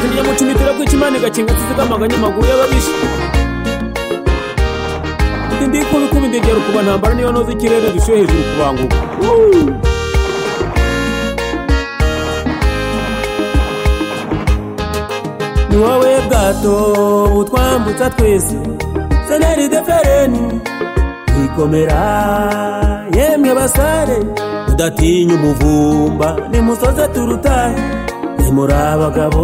zirya mucimitira kwica imana igakinga tuzigamaga amaguru y'ababisha Ati ndi kubi kuba indegera ukuba ntambara niyo noza ikirere dushyuye hejuru kubanguka ni wowe bwato butwambutsa twese seneri defereni ikomera yemwe basare mudatinya umuvumba nimusoze turutahe nimuri abagabo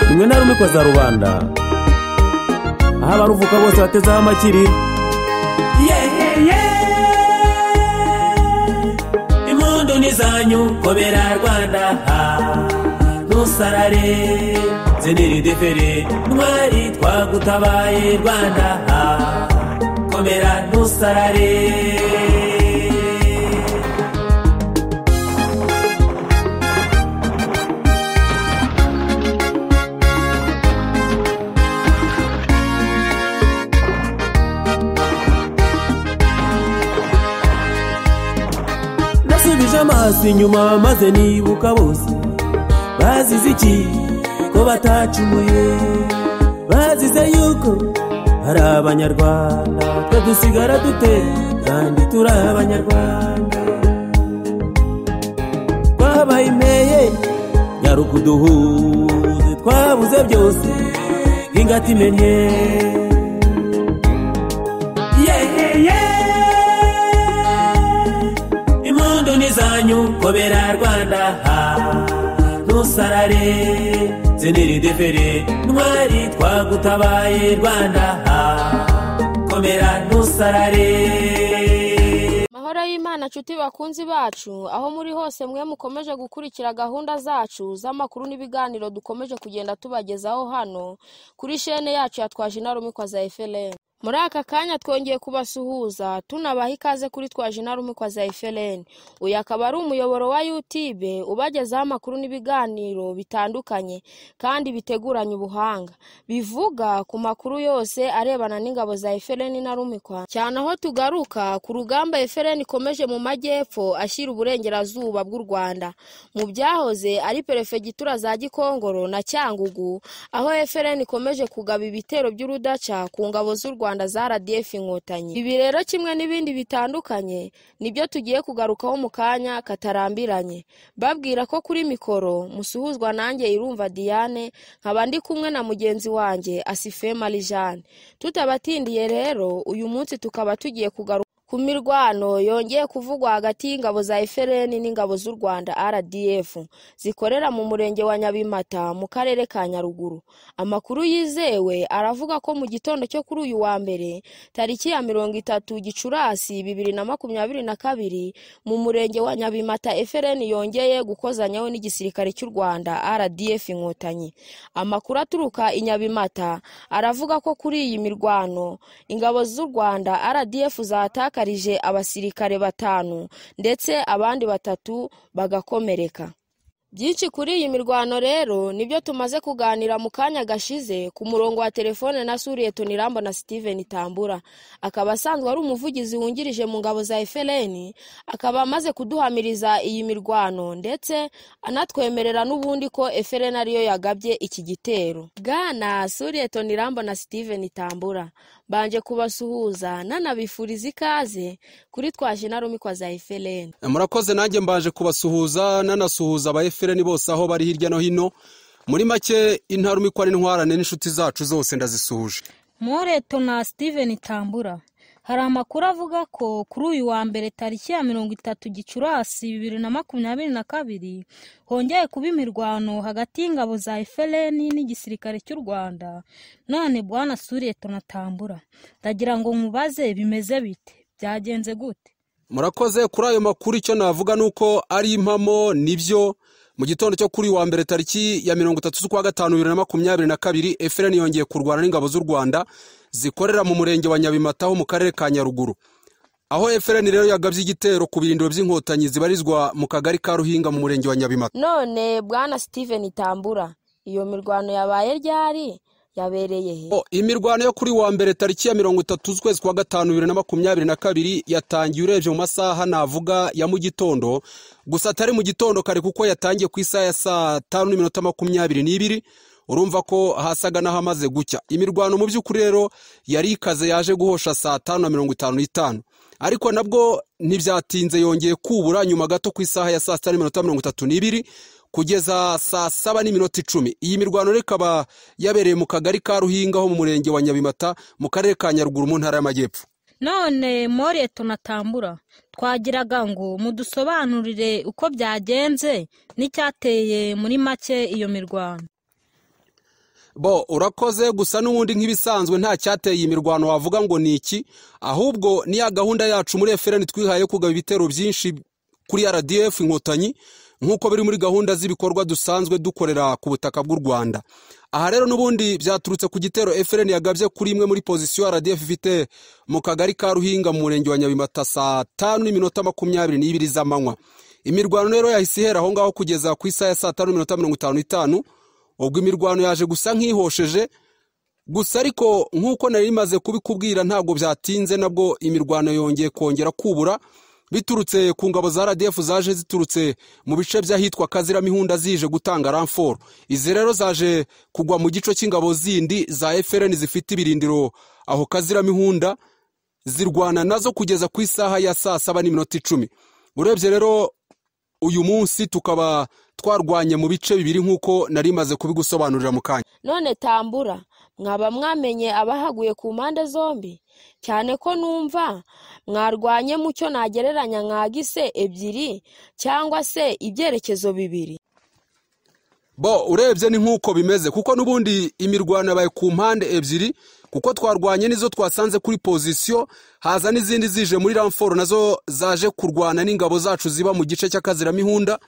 rimwe na rumwe ikoza rubanda aho abaruvuka bose batezeho amakiriro impundu ni zanyu komera rwanda ntusarare ziniri defere ntwari twagutabaye rwanda komera ntusarare nasubije amaso inyuma maze nibuka bose bazize iki ko batacumuye bazize yuko ari abanyarwanda twe dusigara dute kandi turi abanyarwanda twabaye imeye nyarukuduhuze twabuze byose ingati imenye impundu ni zanyu kobera rwanda ntusarare ziniri defere ntwari twagutabaye rwanda komera ntusarare mahoro y'imana nshuti bakunzi bacu aho muri hose mwe mukomeje gukurikira gahunda zacu z'amakuru n'ibiganiro dukomeje kugenda tubagezaho hano kuri shene yacu ya twaje inarumikwa za efereni muri aka kanya twongeye kubasuhuza tunabaha ikaze kuri twaje inarumikwa za efereni uyu akaba ari umuyoboro wa yutibe ubagezaho amakuru n'ibiganiro bitandukanye kandi biteguranye ubuhanga bivuga ku makuru yose arebana n'ingabo za efereni inarumikwa cyane aho tugaruka ku rugamba efereni ikomeje mu majyepfo ashyira uburengerazuba bw'u rwanda mu byahoze ari perefegitura za gikongoro na cyangugu aho efereni ikomeje kugaba ibitero by'urudaca ku ngabo z'u rwanda za rdf inkotanyi ibi rero kimwe n'ibindi bitandukanye nibyo tugiye kugarukaho mu kanya katarambiranye babwira ko kuri mikoro musuhuzwa nanjye irumva diane nkaba ndi kumwe na mugenzi wanjye asife marijane tutabatindiye rero uyu munsi tukaba tugiye kugaruka ku mirwano yongeye kuvugwa hagati y'ingabo za efereni n'ingabo z'u rwanda rdf zikorera mu murenge wa nyabimata mu karere ka nyaruguru amakuru yizewe aravuga ko mu gitondo cyo kuri uyu wa mbere tariki ya mirongo itatu gicurasi bibiri na makumyabiri na kabiri mu murenge wa nyabimata efereni yongeye gukozanyaho n'igisirikare cy'u rwanda rdf inkotanyi amakuru aturuka i nyabimata aravuga ko kuri iyi mirwano ingabo z'u rwanda rdf zatakarije abasirikare batanu ndetse abandi batatu bagakomereka byinshi kuri iyi mirwano rero nibyo tumaze kuganira mu kanya gashize ku murongo wa telefone na suriye tonirambo na steven tambura akaba asanzwe ari umuvugizi wungirije mu ngabo za efereni akaba amaze kuduhamiriza iyi mirwano ndetse anatwemerera n'ubundi ko efereni ariyo yagabye iki gitero bwana suriye tonirambo na steven tambura mbanje kubasuhuza nanabifuriza ikaze kuri twaje narumikwa za efereni murakoze nanjye mbaje kubasuhuza nanasuhuza aba efereni bose aho bari hirya no hino muri make intarumikwa n'intwarane n'inshuti zacu zose ndazisuhuje Moreto na Steven Tambura hari amakuru avuga ko kuri uyu wa mbere tariki ya mirongo itatu gicurasi bibiri na makumyabiri na kabiri hongeye kuba imirwano hagati y'ingabo za efereni n'igisirikare cy'u rwanda none bwana suriyeto na tambura ndagira ngo mubaze bimeze bite byagenze gute murakoze kuri ayo makuru icyo navuga ni uko ari impamo nibyo mu gitondo cyo kuri wa mbere tariki ya mirongo itatu z'ukwa gatanu bibiri na makumyabiri na kabiri efereni yongeye kurwana n'ingabo z'u rwanda zikorera mu murenge wa nyabimata ho mu karere ka nyaruguru aho efereni rero yagabye igitero ku birindiro by'inkotanyi zibarizwa mu kagari ka ruhinga mu murenge wa nyabimata none bwana steven tambura iyo mirwano yabaye ryari yabereye he Oh, imirwano yo kuri wa mbere tariki ya mirongo itatu z'ukwezi kwa gatanu bibiri na makumyabiri na kabiri yatangiye urebye mu masaha navuga ya mu gitondo gusa atari mu gitondo kare kuko yatangiye ku isaha ya saa tanu n'iminota makumyabiri n'ibiri urumva ko hasaga n'ahamaze gucya imirwano mu by'ukuri rero yari ikaze yaje guhosha saa tanu na mirongo itanu n'itanu ariko nabwo ntibyatinze yongeye kubura nyuma gato ku isaha ya saa sita n'iminota mirongo itatu n'ibiri kugeza saa saba n'iminota icumi iyi mirwano rero ikaba yabereye mu kagari ka ruhinga ho mu murenge wa nyabimata mu karere ka nyaruguru mu ntara y'amajyepfo none more tunatambura twagiraga ngo mudusobanurire uko byagenze n'icyateye muri make iyo mirwano bo urakoze gusa n'ubundi nk'ibisanzwe nta cyateye iyi mirwano wavuga ngo ni iki ahubwo ni ya gahunda yacu muri efereni twihaye yo kugaba ibitero byinshi kuri rdf inkotanyi nk'uko biri muri gahunda z'ibikorwa dusanzwe dukorera ku butaka bw'u rwanda aha rero n'ubundi byaturutse ku gitero efereni yagabye kuri imwe muri pozisiyo rdf ifite mu kagari ka ruhinga mu murenge wa nyabimata saa tanu n'iminota makumyabiri n'ibiri z'amanywa imirwano rero yahise ihera aho ngaho kugeza ku isaha ya saa tanu n'iminota mirongo itanu n'itanu ubwo imirwano yaje gusa nk'ihosheje gusa ariko nk'uko nari rimaze kubikubwira ntabwo byatinze nabwo imirwano yongeye kongera kubura biturutse ku ngabo za rdf zaje ziturutse mu bice by'ahitwa kaziramihunda zije gutanga ramforo izi rero zaje kugwa mu gice cy'ingabo zindi za efereni zifite ibirindiro aho kaziramihunda zirwana nazo kugeza ku isaha ya saa saba n'iminota icumi urebye rero uyu munsi tukaba twarwanye mu bice bibiri nk'uko nari maze kubigusobanurira mu kanya none tambura mwaba mwamenye abahaguye ku mpande zombi cyane ko numva mwarwanye mu cyo nagereranya mwagise ebyiri cyangwa se ibyerekezo bibiri bo urebye ni nk'uko bimeze kuko n'ubundi imirwano yabaye ku mpande ebyiri kuko twarwanye n'izo twasanze kuri pozisiyo haza n'izindi zije muri ramforo nazo zaje kurwana n'ingabo zacu ziba mu gice cy'akaziramihunda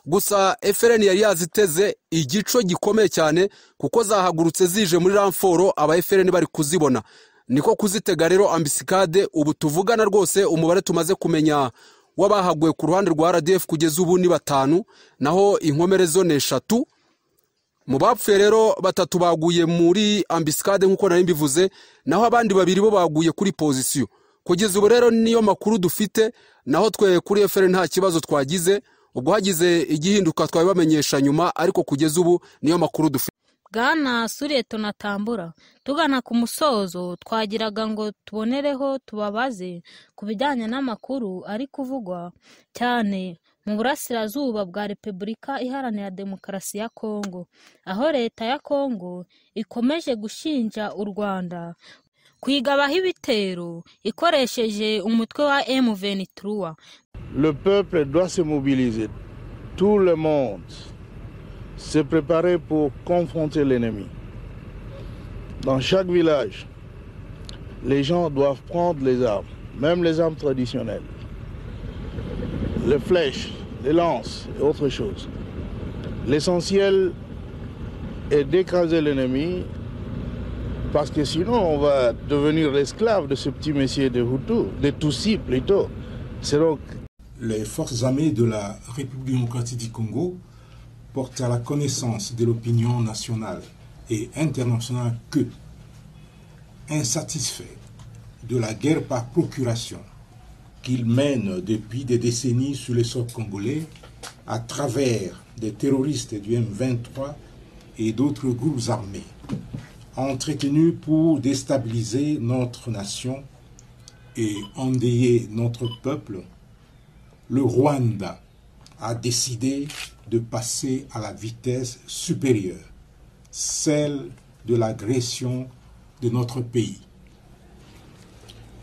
gusa efereni yari yaziteze igico gikomeye cyane kuko zahagurutse zije muri ramforo aba efereni bari kuzibona niko kuzitega rero ambisikade ubu tuvugana rwose umubare tumaze kumenya w'abahaguye ku ruhande rwa rdf kugeza ubu ni batanu naho inkomere zo ni eshatu mu bapfuye rero batatu baguye muri ambisikade nk'uko nari mbivuze naho abandi babiri bo baguye kuri pozisiyo kugeza ubu rero niyo makuru dufite naho twe kuri eferi nta kibazo twagize ubwo hagize igihinduka twabibamenyesha nyuma ariko kugeza ubu niyo makuru dufite bwana suriye tunatambura tugana ku musozo twagiraga ngo tubonereho tubabaze ku bijyanye n'amakuru ari kuvugwa cyane mu burasirazuba bwa repubulika iharanira demokarasi ya kongo aho leta ya kongo ikomeje gushinja u rwanda kwigabaho ibitero ikoresheje umutwe wa M23 Le peuple doit se mobiliser, tout le monde, se préparer pour confronter l'ennemi. Dans chaque village, les gens doivent prendre les armes, même les armes traditionnelles, les flèches, les lances et autres choses. L'essentiel est d'écraser l'ennemi, parce que sinon on va devenir l'esclave de ce petit messier de Hutu, de Tutsi plutôt. C'est donc les forces armées de la République démocratique du Congo portent à la connaissance de l'opinion nationale et internationale que, insatisfaits de la guerre par procuration qu'ils mènent depuis des décennies sur les sols congolais à travers des terroristes du M23 et d'autres groupes armés, entretenus pour déstabiliser notre nation et endeuiller notre peuple, le Rwanda a décidé de passer à la vitesse supérieure, celle de l'agression de notre pays.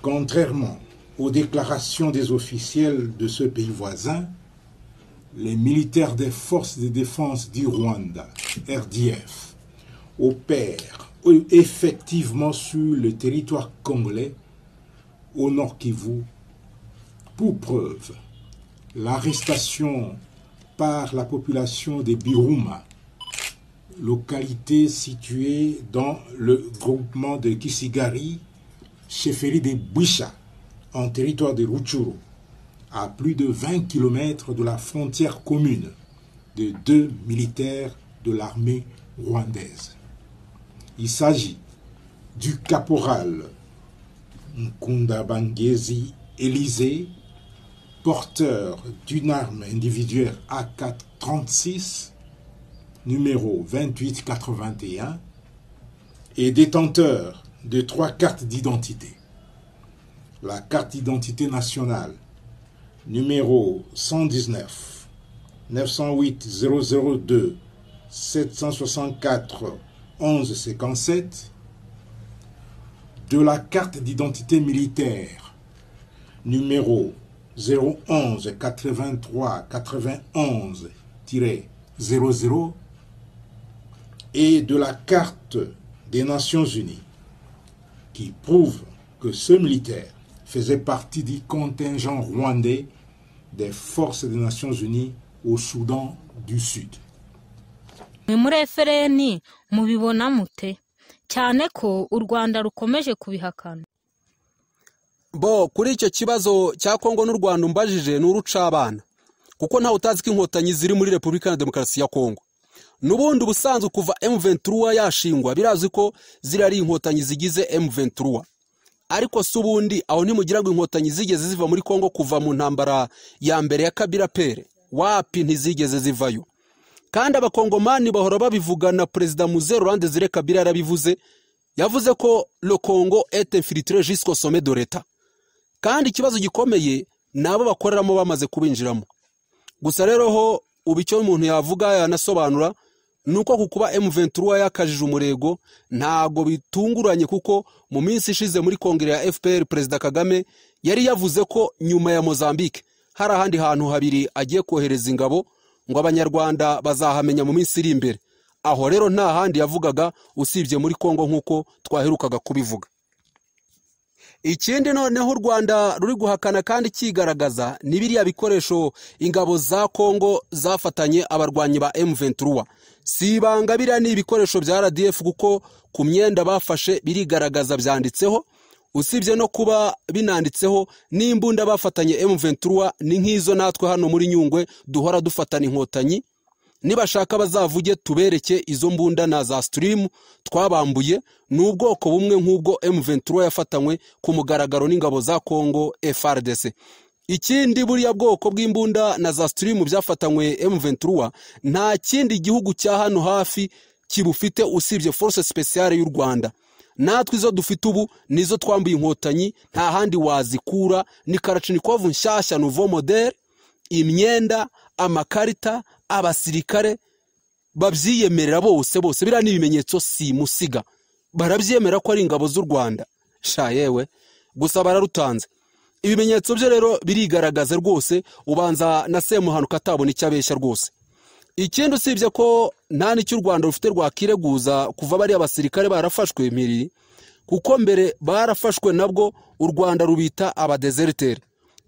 Contrairement aux déclarations des officiels de ce pays voisin, les militaires des forces de défense du Rwanda, RDF, opèrent effectivement sur le territoire congolais au Nord Kivu pour preuve l'arrestation par la population des Biruma, localité située dans le groupement de Kisigari, chefferie des Bwisha, en territoire de Ruchuru, à plus de 20 km de la frontière commune de deux militaires de l'armée rwandaise. Il s'agit du caporal Nkunda Bangezi Élysée, porteur d'une arme individuelle AK-36, numéro 2881, et détenteur de trois cartes d'identité. La carte d'identité nationale, numéro 119 908 002 764 1157 de la carte d'identité militaire numéro 011 83 91 00 et de la carte des Nations Unies qui prouve que ce militaire faisait partie du contingent rwandais des forces des Nations Unies au Soudan du Sud. ni muri efereni mubibona mute cyane ko u rwanda rukomeje kubihakana bo kuri icyo kibazo cya kongo n'u rwanda umbajije ni urucabana kuko ntawe utazi ko inkotanyi ziri muri repubulika iharanira demokarasi ya kongo n'ubundi ubusanzwe kuva M23 yashingwa birazwi ko ziriya ari inkotanyi zigize M23 ariko si ubundi aho ntimugira ngo inkotanyi zigeze ziva muri kongo kuva mu ntambara ya mbere ya kabira pere wapi ntizigeze zivayo kandi abakongomani bahora babivuga na perezida muze rolande zire kabira yarabivuze yavuze ko le congo est infiltré jusqu'au sommet de l'etat kandi ikibazo gikomeye ni abo bakoreramo bamaze kubinjiramo gusa rero ho ubu icyo umuntu yavuga yanasobanura ni uko ku kuba M23 yakajije umurego ntago bitunguranye kuko mu minsi ishize muri kongere ya FPR perezida Kagame yari yavuze ko nyuma ya Mozambique hari ahandi hantu habiri agiye kohereza ingabo ngo abanyarwanda bazahamenya mu minsi iri imbere aho rero nta handi yavugaga usibye muri Kongo nk'uko twaherukaga kubivuga ikindi noneho u rwanda ruri guhakana kandi cyigaragaza ni biriya bikoresho ingabo za kongo zafatanye abarwanyi ba M23 si ibanga biriya ni ibikoresho bya rdf kuko ku myenda bafashe birigaragaza byanditseho usibye no kuba binanditseho n'imbunda bafatanye M23 ni nk'izo natwe hano muri nyungwe duhora dufatana inkotanyi nibashaka bazavuge tubereke izo mbunda na za sitirimu twabambuye ni ubwoko bumwe nk'ubwo M23 yafatanywe ku mugaragaro n'ingabo za Congo FRDC ikindi buriya bwoko bw'imbunda na za sitirimu byafatanywe M23 nta kindi gihugu cya hano hafi kibufite usibye force speciale y'u Rwanda natwe izo dufite ubu nizo twambuye inkotanyi nta handi wazikura ni karachinikovu nshyashya nouveau modèle imyenda amakarita abasirikare babyiyemerera bose bose biriya ni ibimenyetso simusiga barabyemera ko ari ingabo z'u rwanda sha yewe gusa bararutanze ibimenyetso byo rero birigaragaza rwose ubanza na semuhanuka atabona icyo abeshya rwose ikindi usibye ko nta n'icyo u rwanda rufite rwakireguza kuva bariya basirikare barafashwe impiri kuko mbere barafashwe nabwo u rwanda rubita abadezeriteri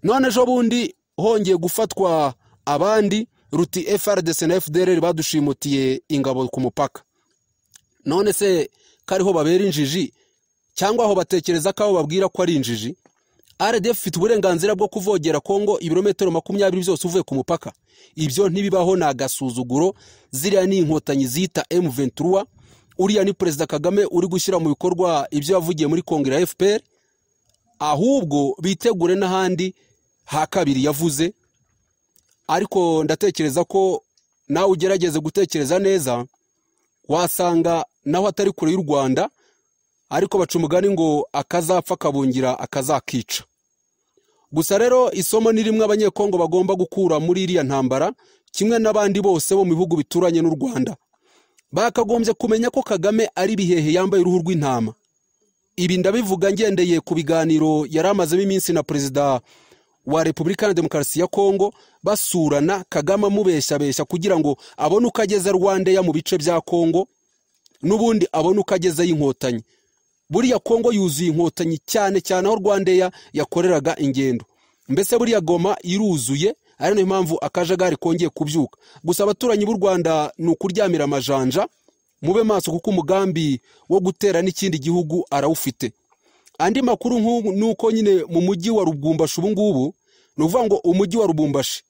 none ejo bundi hongeye gufatwa abandi ruti FRDC na FDLR badushimutiye ingabo ku mupaka none se kariho babera injiji cyangwa aho batekereza ko abo babwira ko ari injiji RDF ifite uburenganzira bwo kuvogera Kongo ibirometero makumyabiri byose uvuye ku mupaka ibyo ntibibaho ni agasuzuguro ziriya ni inkotanyi zita M23 uriya ni perezida Kagame uri gushyira mu bikorwa ibyo yavugiye muri kongere ya FPR ahubwo bitegure n'ahandi ha kabiri yavuze ariko ndatekereza ko nawe ugerageze gutekereza neza wasanga naho atari kure y'u rwanda ariko baca umugani ngo akazapfa kabungira akazakica gusa rero isomo ni rimwe abanyekongo bagomba gukura muri iriya ntambara kimwe n'abandi bose bo mu bihugu bituranye n'u rwanda bakagombye kumenya ko kagame ari ibihehe yambaye uruhu rw'intama ibi ndabivuga ngendeye ku biganiro yari amazemo iminsi na perezida wa repubulika na demokarasi ya kongo basurana kagame amubeshyabeshya kugira ngo abone uko ageza rwandeya mu bice bya kongo n'ubundi abone uko agezeho inkotanyi buriya kongo yuzuye inkotanyi cyane cyane aho rwandeya yakoreraga ingendo mbese buriya goma iruzuye ari nayo mpamvu akajagari kongeye kubyuka gusa abaturanyi b'u rwanda ni ukuryamira amajanja mube maso kuko umugambi wo gutera n'ikindi gihugu arawufite andi makuru nk'uko nyine mu mujyi wa rubumbashi ubu ngubu ni ukuvuga ngo umujyi wa rubumbashi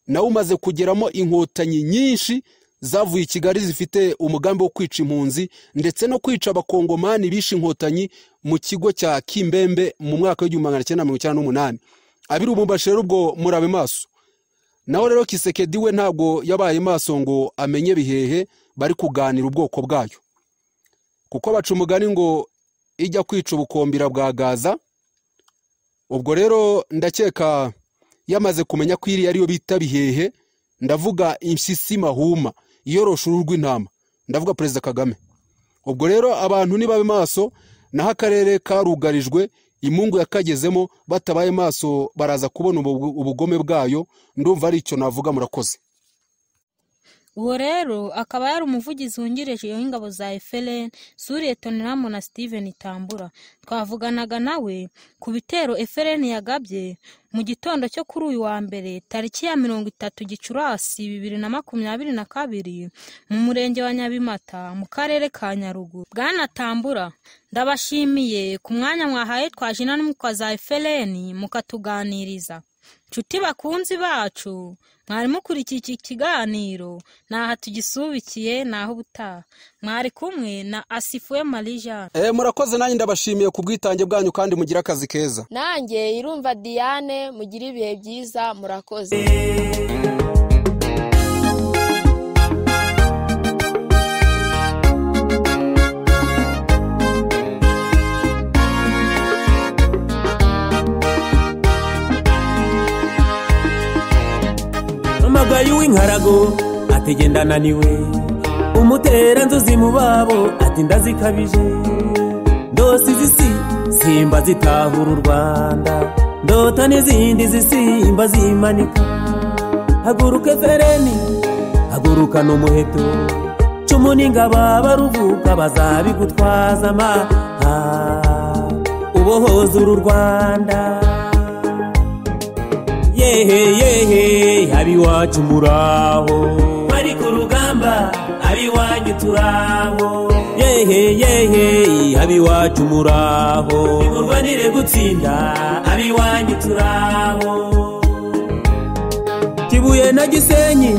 nawo umaze kugeramo inkotanyi nyinshi zavuye i kigali zifite umugambi wo kwica impunzi ndetse no kwica abakongomani bishe inkotanyi mu kigo cya kimbembe mu mwaka w'igihumbi magana cyenda mirongo icyenda n'umunani abiribumbashi rero ubwo murabe maso nawe rero kisekedi we ntabwo yabaye maso ngo amenye bihehe bari kuganira ubwoko bwayo kuko baca umugani ngo ijya kwica ubukombira bwa gaza ubwo rero ndakeka yamaze kumenya ko iriya ariyo bita bihehe ndavuga impyisi mahuma iyorosha uruhu rw'intama ndavuga perezida kagame ubwo rero abantu nibabe maso naho akarere karugarijwe imungu yakagezemo batabaye maso baraza kubona ubugome bwayo ndumva ari icyo navuga murakoze uwo rero akaba yari umuvugizi wungirije w'ingabo za efereni suriye toniramu na steven tambura twavuganaga nawe ku bitero efereni yagabye mu gitondo cyo kuri uyu wa mbere tariki ya mirongo itatu gicurasi bibiri na makumyabiri na kabiri mu murenge wa nyabimata mu karere ka nyaruguru bwanatambura ndabashimiye ku mwanya mwahaye twajina n'umukwa za efereni mukatuganiriza nshuti bakunzi bacu mwari mukurikiye iki kiganiro ntaha tugisubikiye naho ubutaha mwari kumwe na asifuwe marie jeanne Eh, murakoze nanjye ndabashimiye ku bwitange bwanyu kandi mugire akazi keza nanjye irumva diane mugire ibihe byiza murakoze amagaye w'inkarago ati genda ananiwe umutera nzuzi mu babo ati ndazikabije ndose izisi simba zitahura u rwanda ndota n'izindi zisimba zimanika haguruka efereni haguruka n'umuheto cumu n'ingaba baruvuka bazabigutwaza amaha ubohoza uru rwanda yehe yehe abiwacu muraho bari ku rugamba abiwanyu turaho yehe yehe abiwacu muraho nire gutsinda abiwanyu turaho kibuye na gisenyi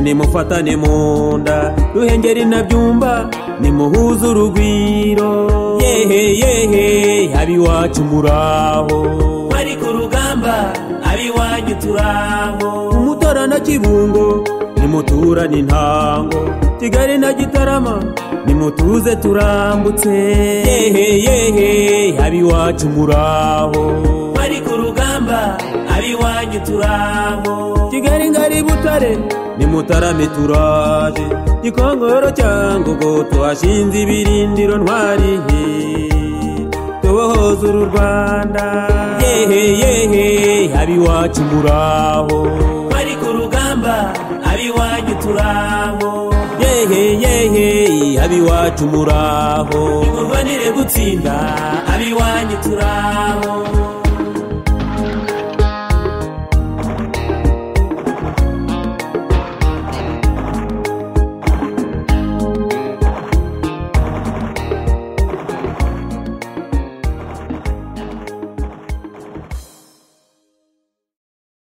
nimufatane mu nda ruhengeri na byumba nimuhuze urugwiro yehe yehe abiwacu muraho bari ku rugamba abiwanyu turaho umutora na kibungo nimuturane intango kigali na gitarama nimutuze turambutse yehe yehe abiwacu muraho bari ku rugamba abiwanyu turaho kigali ngari butare nimutarame turaje gikongoro cya ngogo tuhashinze ibirindiro ntwari tubohoza uru rwanda yehe yehe abiwacu muraho bari ku rugamba abiwanyu turaho yehe yehe abiwacu muraho nimurwanire gutsinda abiwanyu turaho